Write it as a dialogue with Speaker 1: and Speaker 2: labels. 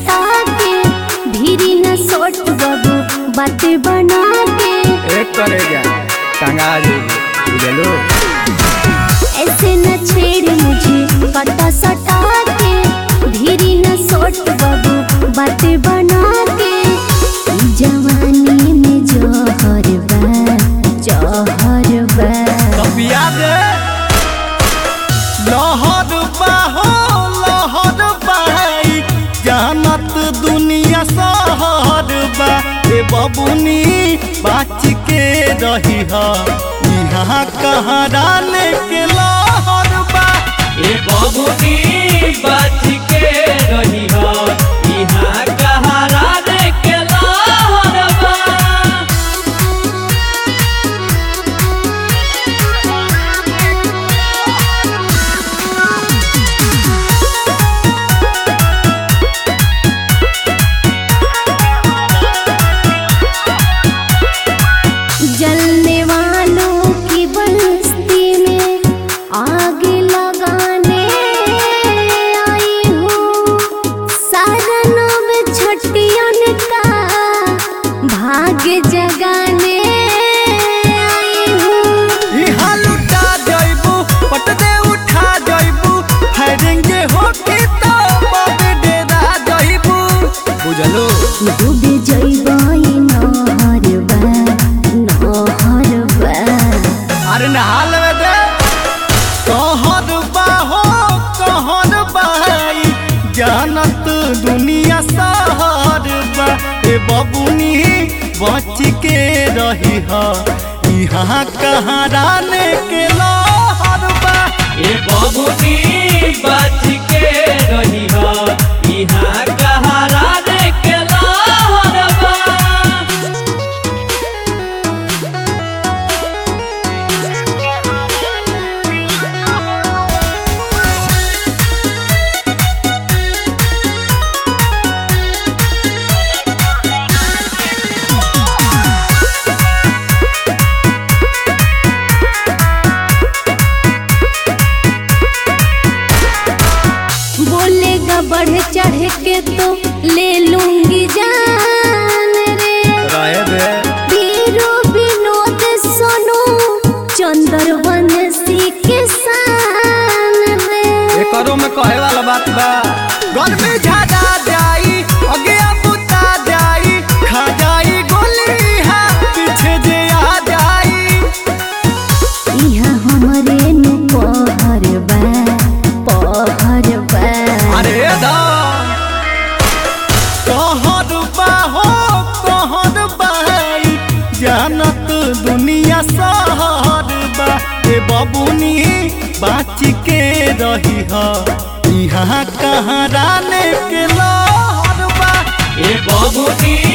Speaker 1: सटा के भीरी न सोट बाबू बात बना के
Speaker 2: एक करे जा टंगा जेबू बुझलो
Speaker 1: ऐसे न छेड़ मुझे कटा सटा के भीरी न सोट बाबू बात बना के ई जवानी में जहर बा जहर बा
Speaker 2: कपिया दे लहर बाहो लहर बाई जानत दुनिया सहर बा ए बबुनी बाच के रही हा यहाँ कहाँ लेके लहर बा
Speaker 3: ए बबुनी बच के रही हो इहाँ कहारा रे के लहरबा
Speaker 1: जलने वालों की बस्ती में आग लगाने आई हूँ साधनों में छटियन का भाग्य जगाने आई हूँ
Speaker 2: यहाँ लुटा जइबू पट दे उठा जइबू फैरेंगे होके तो बबे डेरा जइबू बुझलो
Speaker 1: डूबे जइबाई नहर बा नहर बा
Speaker 2: अरे नहाल में दे कहर बाहो कहर बाई जानत दुनिया सहर बा ए बबुनी बच के रही हा यहाँ कहाँ राने के लहर बा
Speaker 3: ए बबुनी बच के रही हो इहाँ कहारा रे के लहरबा
Speaker 1: बोलेगा बढ़ चढ़ के तो ले लूंगी जान रे
Speaker 2: रहे दे
Speaker 1: वीरो विनोद सोनू चंद्रवन सी के सान रे
Speaker 2: एकरो में कहे वाला बात बा गर्मी झाड़ा जाई अगे बुता जाई खा जाई गोली हा पीछे जे आ जाई
Speaker 1: यहाँ हमरे नु पहर बा पहर बा
Speaker 2: अरे दा कहर बा हो कहर बाई जानत दुनिया सहर बा ए बबुनी बाच के रही हा यहाँ कहाँ राने के लहर बा
Speaker 3: ए बबुनी